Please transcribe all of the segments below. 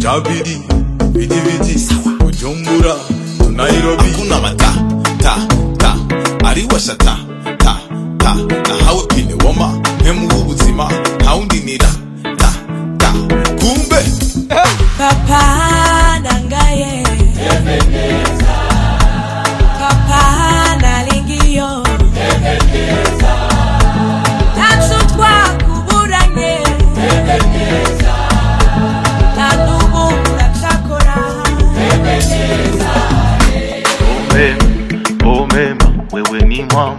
kabiri viti viti bujumbura to nairobi hakuna mata ta ta ariwasha ta ta ta nahawe pine woma mpemu w'ubuzima ntawundinira ta ta kumbe Papa nangaye Papa nalingio Tansu twakuburanye Nanubu nachakora omema omema wewe ni mwamba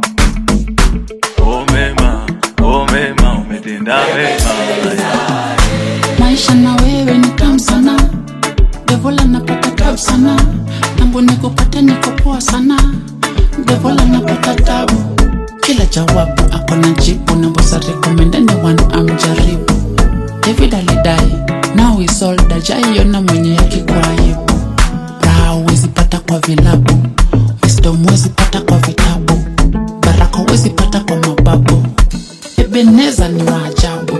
omema omema umetenda mema maisha na wewe ni tamu sana devola napata tabu sana nambo nikupate niko poa sana devola napata tabu kila jawabu ako na jibu nambosa rekomendani wan amjaribu david alidai now is all dajaiona mwenye yake kwa aibu raha huwezi pata kwa vilabu wisdom huwezi pata kwa vitabu baraka huwezi pata kwa mababu ebeneza ni waajabu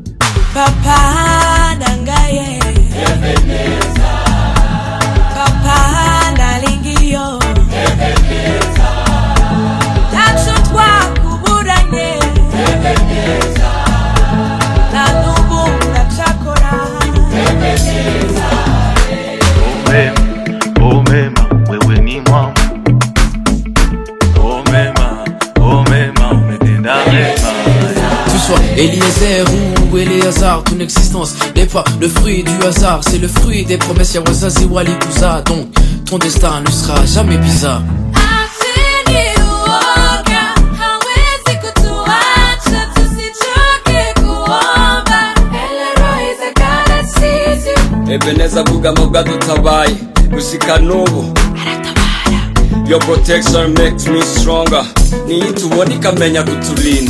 Papa nangaye Papa nalingio Tansu twakuburanye Nanubu nachakora omema omema wewe ni mwamba omema omema umetenda mema Tu sois Eliezer ou Eleazar, ton existence n'est pas le fruit du hasard, c'est le fruit des promesses Yawazazi Walikuza. Donc, ton destin ne sera jamais bizarre. ebeneza bugamo bwadutabaye gushika n'ubu your protection makes me stronger niyo tubona ikamenya kuturinda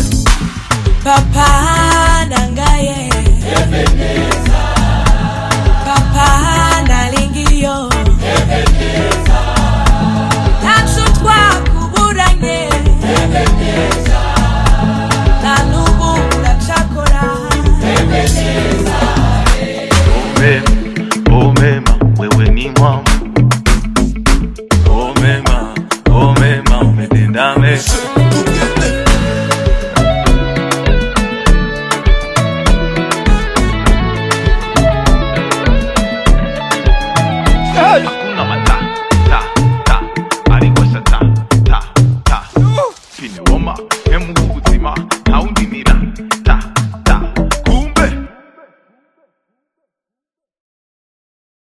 Papa nangaye Papa